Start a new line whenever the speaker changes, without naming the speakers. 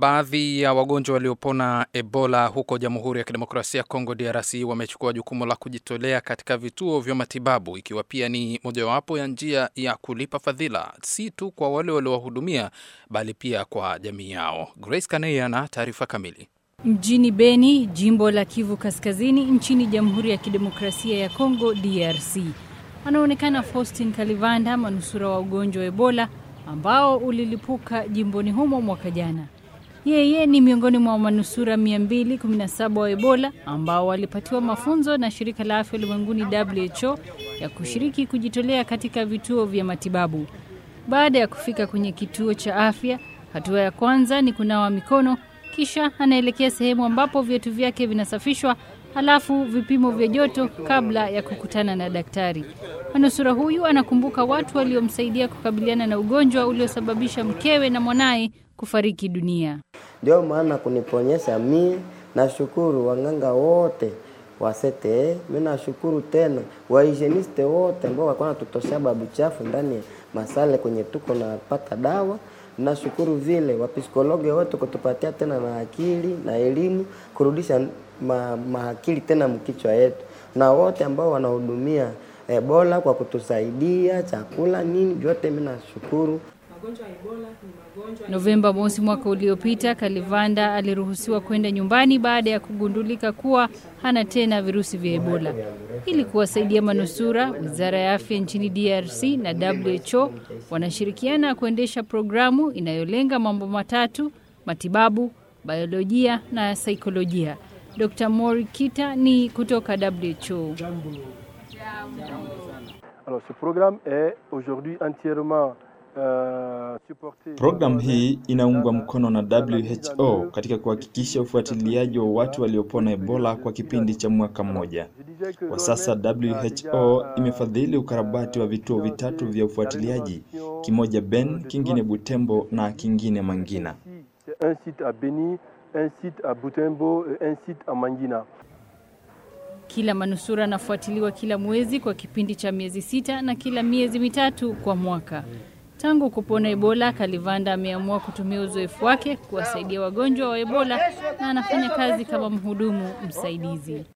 Baadhi ya wagonjwa waliopona Ebola huko Jamhuri ya Kidemokrasia ya Kongo DRC wamechukua jukumu la kujitolea katika vituo vya matibabu ikiwa pia ni mojawapo ya njia ya kulipa fadhila si tu kwa wale waliowahudumia bali pia kwa jamii yao. Grace Kaneya na taarifa kamili.
Mjini Beni, jimbo la Kivu Kaskazini nchini Jamhuri ya Kidemokrasia ya Kongo DRC. Anaonekana Faustin Kalivanda, manusura wa ugonjwa wa Ebola ambao ulilipuka jimboni humo mwaka jana. Yeye ni miongoni mwa manusura 217 wa Ebola ambao walipatiwa mafunzo na shirika la afya ulimwenguni WHO ya kushiriki kujitolea katika vituo vya matibabu. Baada ya kufika kwenye kituo cha afya, hatua ya kwanza ni kunawa mikono, kisha anaelekea sehemu ambapo viatu vyake vinasafishwa, halafu vipimo vya joto kabla ya kukutana na daktari. Manusura huyu anakumbuka watu waliomsaidia kukabiliana na ugonjwa uliosababisha mkewe na mwanaye kufariki dunia.
Ndio maana kuniponyesha mi nashukuru wanganga wote wa CTE, mi nashukuru tena wahijeniste wote ambao walikuwa wanatutosha babu chafu ndani masale kwenye tuko napata dawa. Nashukuru vile wapsikologi wote kutupatia tena na akili na elimu kurudisha ma, maakili tena mkichwa yetu, na wote ambao wanahudumia Ebola kwa kutusaidia chakula nini vyote, mimi nashukuru.
Novemba mosi mwaka uliopita, Kalivanda aliruhusiwa kwenda nyumbani baada ya kugundulika kuwa hana tena virusi vya Ebola. Ili kuwasaidia manusura, Wizara ya Afya nchini DRC na WHO wanashirikiana kuendesha programu inayolenga mambo matatu: matibabu, biolojia na saikolojia. Dr. Mori Kita ni kutoka WHO.
Alors ce programme est aujourd'hui entièrement
Programu hii inaungwa mkono na WHO katika kuhakikisha ufuatiliaji wa watu waliopona Ebola kwa kipindi cha mwaka mmoja. Kwa sasa WHO imefadhili ukarabati wa vituo vitatu vya ufuatiliaji, kimoja Ben, kingine Butembo na kingine Mangina.
Un site à Beni, un site à Butembo et un site à Mangina.
Kila manusura anafuatiliwa kila mwezi kwa kipindi cha miezi sita na kila miezi mitatu kwa mwaka. Tangu kupona Ebola, Kalivanda ameamua kutumia uzoefu wake kuwasaidia wagonjwa wa Ebola na anafanya kazi kama mhudumu msaidizi.